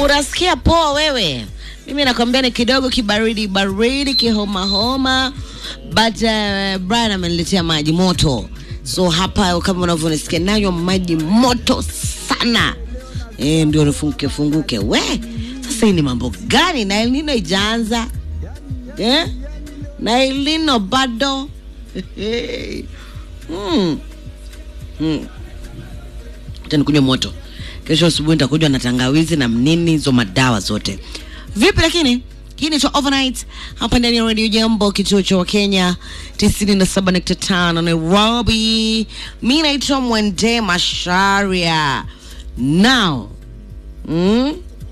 unasikia poa wewe mimi nakwambia ni kidogo kibaridi baridi kihomahoma but uh, brian ameniletea maji moto so hapa kama unavyonisikia nayo maji moto sana e, ndio nifunguke funguke we sasa hii ni mambo gani na elnino ijaanza eh? na elnino bado hmm. Hmm. Acha nikunywe moto kesho asubuhi nitakunywa na tangawizi na mnini hizo madawa zote vipi lakini hii ni overnight hapa ndani ya radio jambo kituo cha wakenya 97.5 nairobi mi naitwa mwende masharia now mm?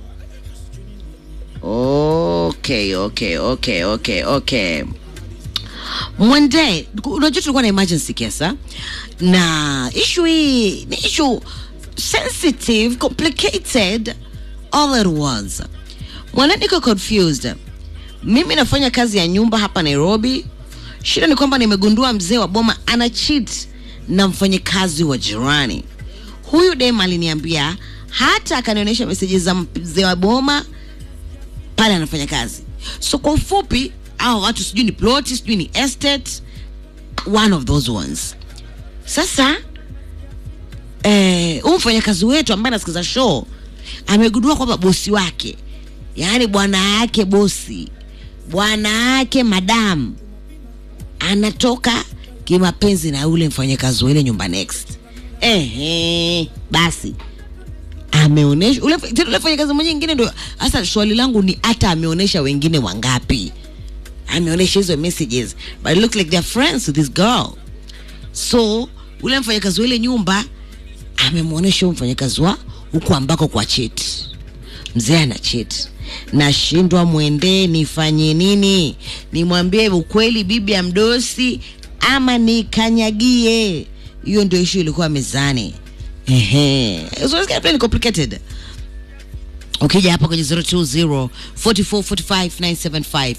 okay okay okay okay okay mwende unajua tulikuwa na emergency kesa na issue hii ni issue sensitive complicated all it was mwana niko confused mimi nafanya kazi ya nyumba hapa nairobi shida ni kwamba nimegundua mzee wa boma ana cheat na mfanyakazi wa jirani huyu dem aliniambia hata akanionyesha meseji za mzee wa boma pale anafanya kazi so kwa ufupi au watu sijui ni ploti sijui ni estate one of those ones sasa eh, huyu mfanyakazi wetu ambaye anasikiza show amegundua kwamba bosi wake yaani bwana yake bosi bwana yake madamu anatoka kimapenzi na yule mfanyakazi wa ile nyumba next ehe basi ameonesha ule tena ule mfanyakazi mwenye ingine ndio hasa swali langu ni hata ameonesha wengine wangapi ameonesha hizo messages but it look like they're friends with this girl so ule mfanyakazi wa ile nyumba amemwonyesha huyu mfanyakazi wa huku ambako kwa cheti mzee ana cheti nashindwa mwendee nifanye nini nimwambie ukweli bibi ya mdosi ama nikanyagie hiyo ndio ishu ilikuwa mezani ehe so it's kind of complicated ukija hapa kwenye 020 4445 975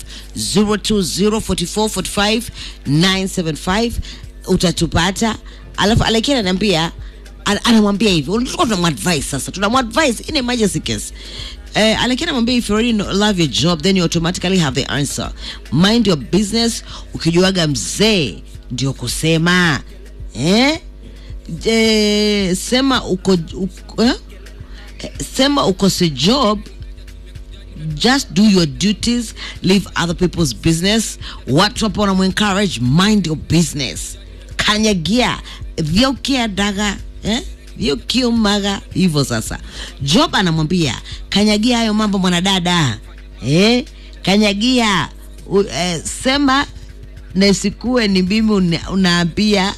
020 4445 utatupata alafu alakia ananiambia an- anamwambia hivi tulikuwa tunamwadvise sasa tunamwadvise in emergency case Uh, alakia anamwambia if you already know, love your job then you automatically have the answer mind your business ukijuaga mzee ndio kusema eh? Je, sema uko, uko eh? sema ukose job just do your duties leave other people's business watu hapo wanamuencourage mind your business kanyagia vyaukia daga eh? vyukiumaga hivyo sasa job anamwambia kanyagia hayo mambo mwanadada eh? kanyagia u, eh, sema nasikue ni mimi una, unaambia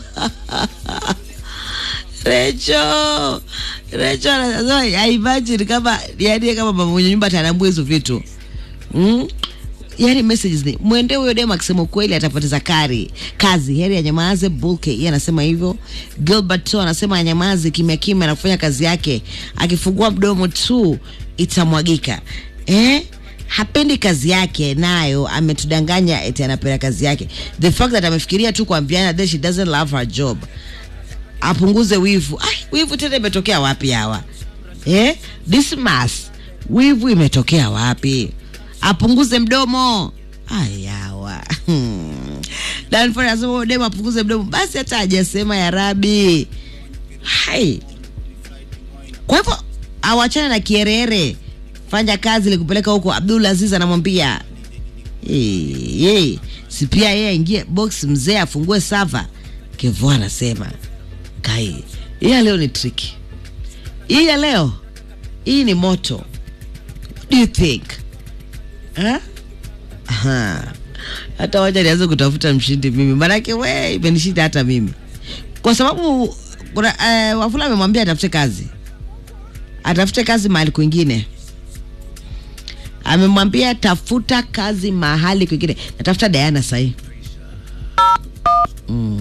Recho, Recho anasema I imagine kama yani kama mama mwenye nyumba atanambua hizo vitu mm? yani messages ni mwende huyo dem akisema ukweli atapoteza kari kazi heri anyamaze bulke yeye anasema hivyo gilbert to anasema anyamaze kimya kimya na kufanya kazi yake akifungua mdomo tu itamwagika eh? hapendi kazi yake nayo ametudanganya eti anapenda kazi yake the fact that amefikiria tu kuambiana that she doesn't love her job apunguze wivu Ai, wivu tena imetokea wapi hawa eh? Dismas, wivu imetokea wapi apunguze mdomo ayawa danford anasema demo apunguze mdomo basi hata hajasema ya rabi hai kwa hivyo awachane na kierere fanya kazi likupeleka huko abdul aziz anamwambia "Eh, eh, si pia yeye aingie box mzee afungue sava kevo anasema kai hii ya leo ni triki hii ya leo hii ni moto What do you think Huh? Aha. hata wacha nianze kutafuta mshindi mimi manake we imenishinda hata mimi kwa sababu kuna uh, wafula amemwambia atafute kazi atafute kazi mahali kwingine amemwambia tafuta kazi mahali kwingine natafuta Diana sahii mm.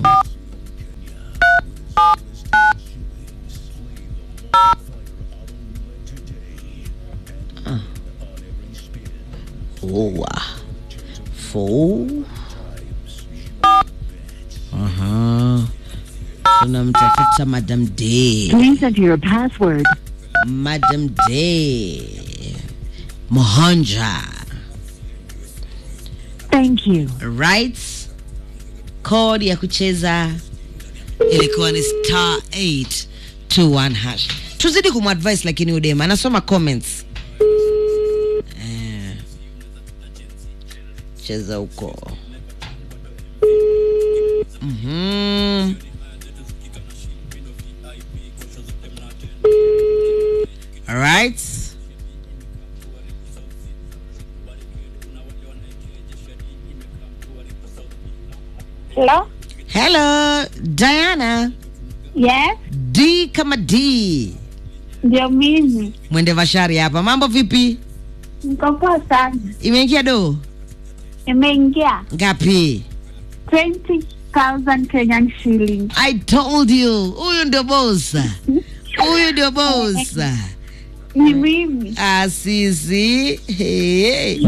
Ah. Four. Four. Aha. Tunamtafuta Madam Day. Please enter your password. Madam Day Mohonja. Thank you. Right? Code ya kucheza ilikuwa ni star 821 hash. Tuzidi kumadvise lakini udema anasoma comments. Eh, cheza huko. Mhm. All right. Hello? Hello, Diana. Yes, D kama D. ndio mimi. Mwende Vashari hapa. Mambo vipi? Niko poa sana. Imeingia do Imeingia ngapi? 20,000 Kenyan shillings. I told you. Huyu ndio boss. Huyu ndio boss. Ni mimi. Asisi. Hey.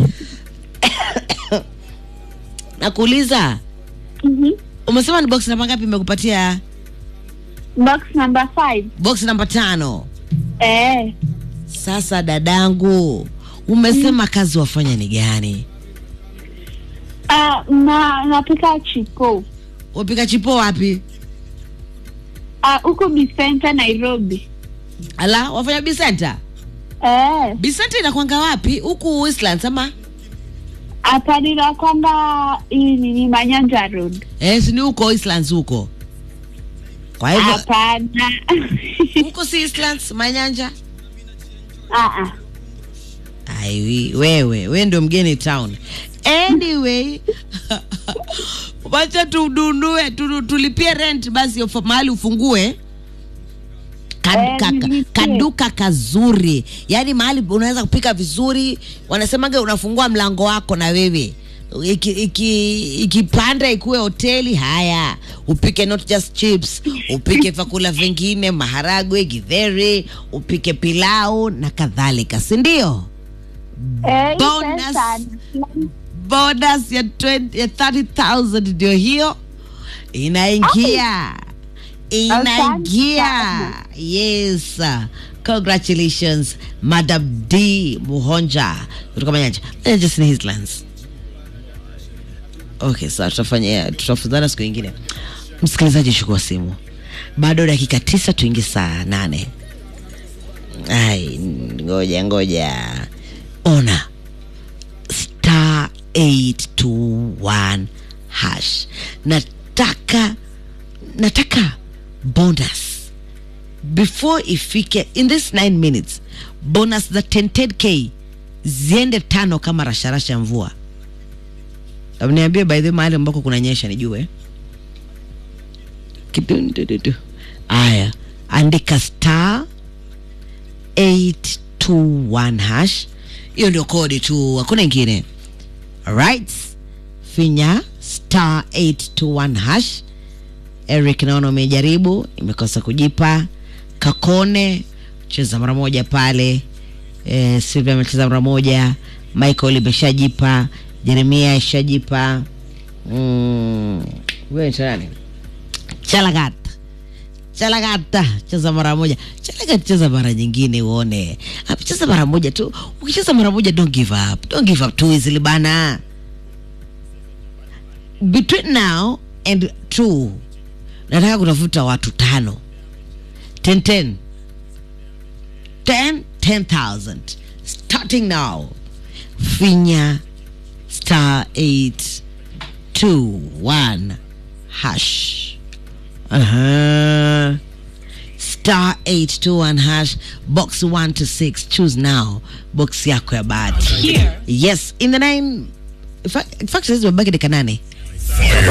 Nakuuliza, Mhm. umesema ni box namba ngapi imekupatia? Box number 5. Box namba tano. Eh, Sasa dadangu, umesema kazi wafanya ni gani? ah, na napika chipo. Wapika chipo wapi? Ah, huko Bicenta Nairobi. Ala, wafanya bisenta? Eh, Bisenta inakwanga wapi? Huku Westlands ama? hapa nina kwamba hii ni ni Manyanja Road. Eh, si ni huko Westlands huko. Kwa hivyo Hapana. huko si Eastlands Manyanja? Ah ah. Ai, wewe we ndio mgeni town. Anyway, wacha tudunue tu, tulipie rent basi ufa- mahali ufungue Kad, Eh, ka, ka, nilipie. kaduka kazuri, yaani mahali unaweza kupika vizuri. Wanasemaga unafungua mlango wako na wewe ikipanda iki, ikipanda ikuwe hoteli. Haya, upike not just chips, upike vyakula vingine, maharagwe, githeri, upike pilau na kadhalika, si ndio? Eh, hii Bonus. pesa bonus ya 20 ya 30000 ndio hiyo inaingia inaingia sana. yes congratulations madam d muhonja kutoka manyanja manyanja sini hislands okay sawa tutafanya tutafuzana siku ingine msikilizaji chukua simu bado dakika tisa tuingie saa nane ai ngoja ngoja ona star 821 hash nataka nataka bonus before ifike in this 9 minutes bonus za 10k ziende tano kama rasharasha ya mvua Hebu niambie by the way mahali ambako kunanyesha nijue kidundududu aya andika star 821 hash hiyo ndio kodi tu hakuna ingine right finya star 821 hash eric naona umejaribu imekosa kujipa kakone cheza mara moja pale eh, silvia amecheza mara moja michael imeshajipa jeremia ishajipa mm, wewe ni nani chalagat chalagata cheza mara moja chalagat cheza mara nyingine uone Ah, cheza mara moja tu ukicheza mara moja don't give up don't give up too easily bana between now and two nataka kutafuta watu tano 10 10 10 10000 starting now finya star 821 hash uh-huh. star 821 hash box 1 to 6 choose now box yako ya bahati yes in the nine in fact, in fact saizi mabaki dakika nane